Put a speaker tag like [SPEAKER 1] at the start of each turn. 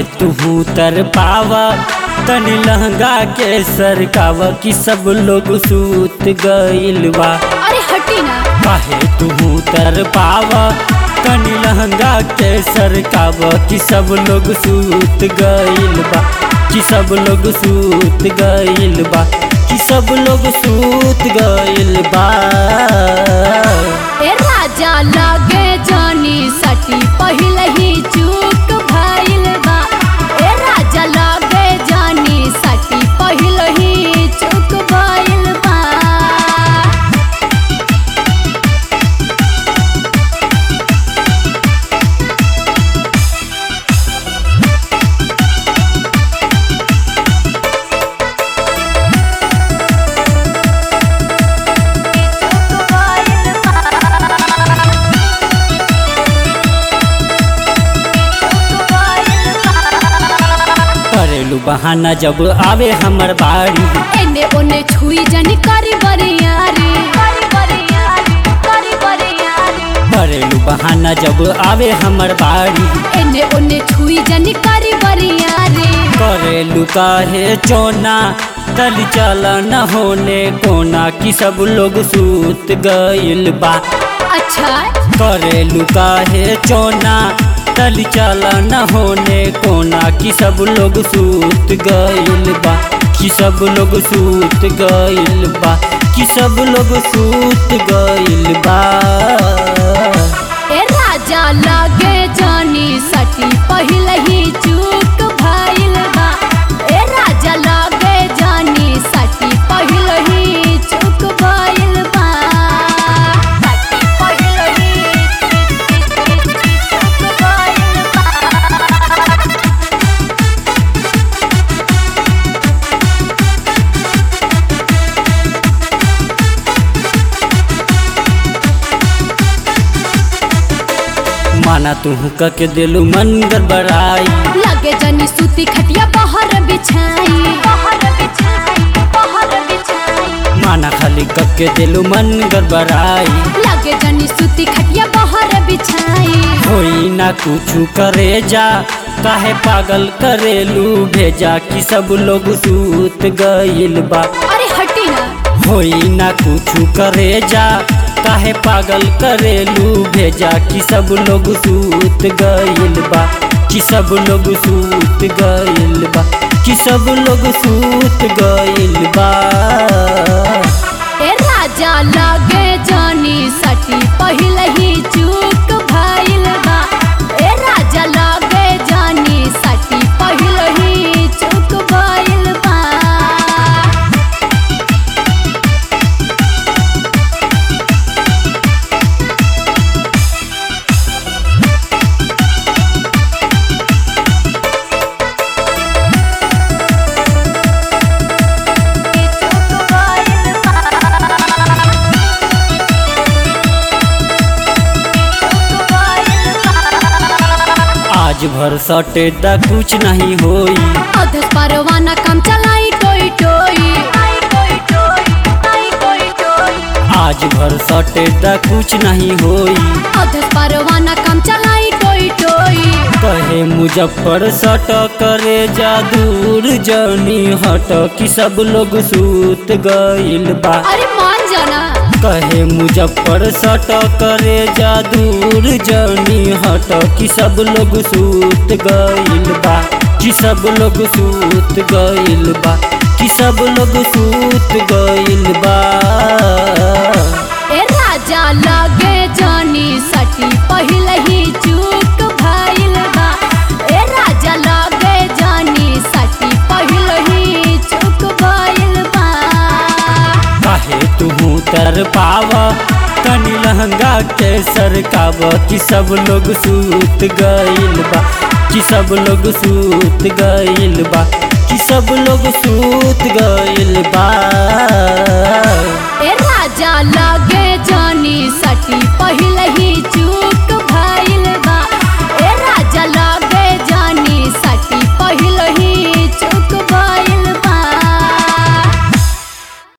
[SPEAKER 1] तू तर पावा तनी लहंगा के सरकावा कि सब लोग सूत गइल बा
[SPEAKER 2] अरे हटी ना
[SPEAKER 1] काहे तू तर पावा तनी लहंगा के सरकावा कि सब लोग सूत गइल बा कि सब लोग सूत गइल बा कि सब लोग सूत गइल बा
[SPEAKER 2] ए राजा लगे जानी सटी पहले ही चूक भइल बा ए राजा लगे जानी सटी पहले ही चूक भइल बा
[SPEAKER 1] करेलू बहाना जब आवे हमर बाड़ी
[SPEAKER 2] एने ओने छुई जनी करी बरियारी करी बरियारी करी बरियारी
[SPEAKER 1] करेलू बहाना जब आवे हमर बाड़ी
[SPEAKER 2] एने ओने छुई जनी करी बरियारी
[SPEAKER 1] करेलू काहे चोना तल चला न होने कोना कि सब लोग सूत गइल बा
[SPEAKER 2] अच्छा
[SPEAKER 1] करेलू काहे चोना तल चला न होने कोना कि सब लोग सूत गइल बा कि सब लोग सूत गइल बा कि सब लोग सूत गइल बा
[SPEAKER 2] ए राजा लगे जानी सटी पहले ही चूक भइल बा ए राजा लगे जानी सटी पहले ही चूक भइल बा सटी पहले ही चूक भइल बा
[SPEAKER 1] माना तू के दिलू मन गड़बड़ाई
[SPEAKER 2] लगे जनी सूती खटिया बाहर बिछाई बाहर बिछाई बाहर बिछाई
[SPEAKER 1] माना खाली कके दिलू मन गड़बड़ाई
[SPEAKER 2] लगे जनी सूती खटिया बाहर बिछाई
[SPEAKER 1] होई ना कुछ करे जा काहे पागल करेलू भेजा कि सब लोग सूत गइल बा
[SPEAKER 2] अरे हटी ना
[SPEAKER 1] होई ना कुछ करे जा काहे पागल करेलू भेजा कि सब लोग सूत गइल बा कि सब लोग सूत गइल बा कि सब लोग सूत गइल बा
[SPEAKER 2] ए राजा लगे जानी सटी पहले ही चूक भइल बा ए राजा लगे जानी सटी पहले ही चूक भइल बा
[SPEAKER 1] आज भर सटे दा कुछ नहीं होई
[SPEAKER 2] अधस परवाना काम चलाई टोई टोई
[SPEAKER 1] आज भर सटे दा कुछ नहीं होई
[SPEAKER 2] अधस परवाना काम चलाई टोई टोई
[SPEAKER 1] कहे मुजफ्फर सट करे जा दूर जनी हट कि सब लोग सूत गइल बा
[SPEAKER 2] अरे मान जाना
[SPEAKER 1] कहे मुजफ्फर सट करे जा दूर जनी हट कि सब लोग सूत गइल बा कि सब लोग सूत गइल बा कि सब लोग सूत गइल बा
[SPEAKER 2] ए राजा लगे जानी सटी पहले ही चूक भइल बा ए राजा लगे जानी सटी पहले ही चूक भइल बा
[SPEAKER 1] काहे तू तर पावा तनी लहंगा के सरकावा कि सब लोग सूत गइल बा कि सब लोग सूत गइल बा कि सब लोग सूत गइल बा